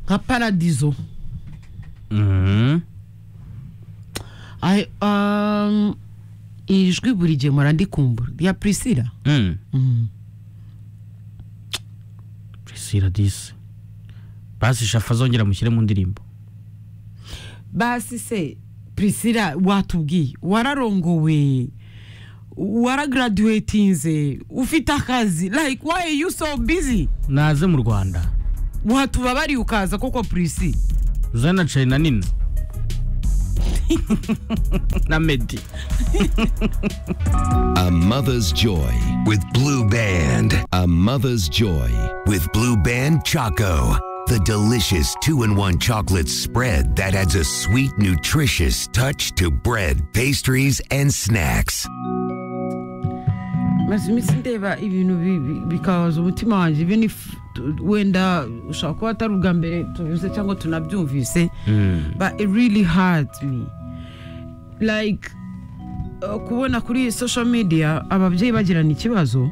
nka paradizo Ay- um, ijwi buri gihe mpora ndikumbura rya prisila prisila disi basi shafa azongera mushyire mu ndirimbo basi se prisila watubwiye wararongowe waragaraduwetinze ufite akazi like why you so busy naze mu rwanda watubabariye ukaza koko prisila uzana cari na nina na medi A Mother's Joy with Blue Band. A Mother's Joy with Blue Band Choco. The delicious two in one chocolate spread that adds a sweet, nutritious touch to bread, pastries, and snacks. maze iminsi ndeba ibintu bi- bi- bikabaza umutima wanjye even if tu- wenda ushobora kuba atari ubwa mbere tubivuze cyangwa tunabyumvise but it really hurts me like uh, kubona kuri social media ababyeyi bagirana ikibazo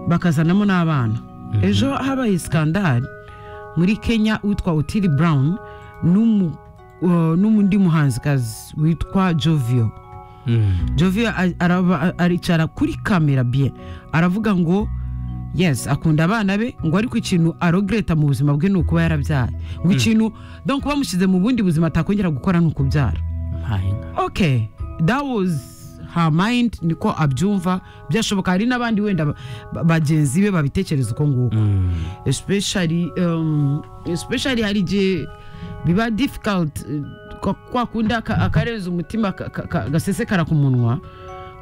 bakazanamo n'abana ejo habaye sikandari muri kenya witwa otili brown n'umu- uh, n'undi muhanzikazi witwa jovio Jovio a- araba- aricara kuri kamera bien aravuga ngo yes akunda abana be ngo ariko ikintu arogereta mu buzima bwe ni ukuba yarabyara ngo ikintu donc bamushyize mu bundi buzima atakongera gukora ni ukubyara mpahinga okay that was her mind niko abyumva byashoboka hari n'abandi wenda ba- ba- bagenzi be babitekereza uko nguko especially um, especially hari igihe biba difficult eh, kwa- kwa kundi aka- akarenza umutima ka- ka- ka- gasesekara ku munwa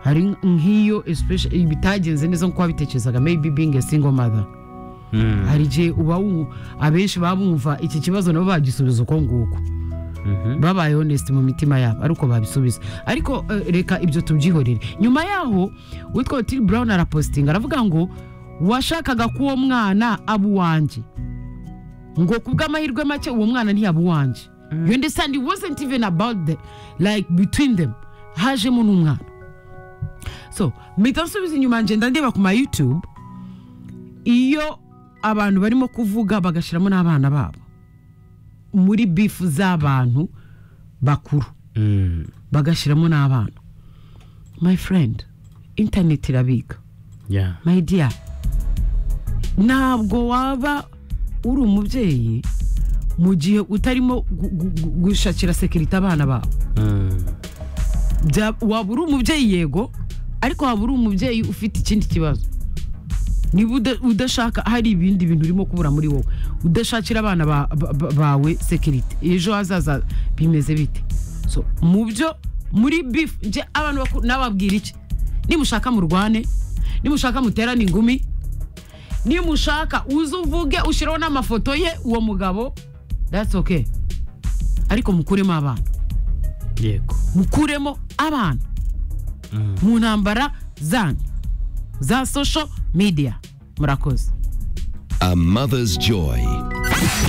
hari nk'iyo especially bitagenze neza nk'uko wabitekerezaga maybe being a single mother hari igihe uba wumva abenshi baba bumva iki kibazo nabo bagisubiza uko nguko babaye honest mu mitima yabo ariko babisubiza ariko eh, reka ibyo tubyihorere nyuma yaho witwa otili brown arapositinga aravuga ngo washakaga ko uwo mwana aba uwanjye ngo ku bw'amahirwe make uwo mwana ntiyaba uwanjye you understand it wasn't even about the like between them hajemo n'umwana so mpita nsubiza inyuma ngenda ndeba ku ma youtube iyo abantu barimo kuvuga bagashyiramo n'abana babo muri bifu z'abantu bakuru bagashyiramo n'abana my friend internet irabiga ya my dear ntabwo waba uri umubyeyi mu gihe utarimo gu- gu- gu- gushakira sekirite abana babo Bya- waba uri umubyeyi yego ariko waba uri umubyeyi ufite ikindi kibazo niba uda- udashaka hari ibindi bintu urimo kubura muri wowe udashakira abana ba- ba- ba- bawe sekirite ejo hazaza bimeze bite so mu byo muri bifu nje abantu bakuru nababwira iki nimushaka murwane nimushaka muterane ingumi nimushaka uze uvuge ushyiraho n'amafoto ye uwo mugabo that's okay ariko mukuremo abana yego mukuremo abana mu ntambara zanyu za social media murakoze A Mother's Joy.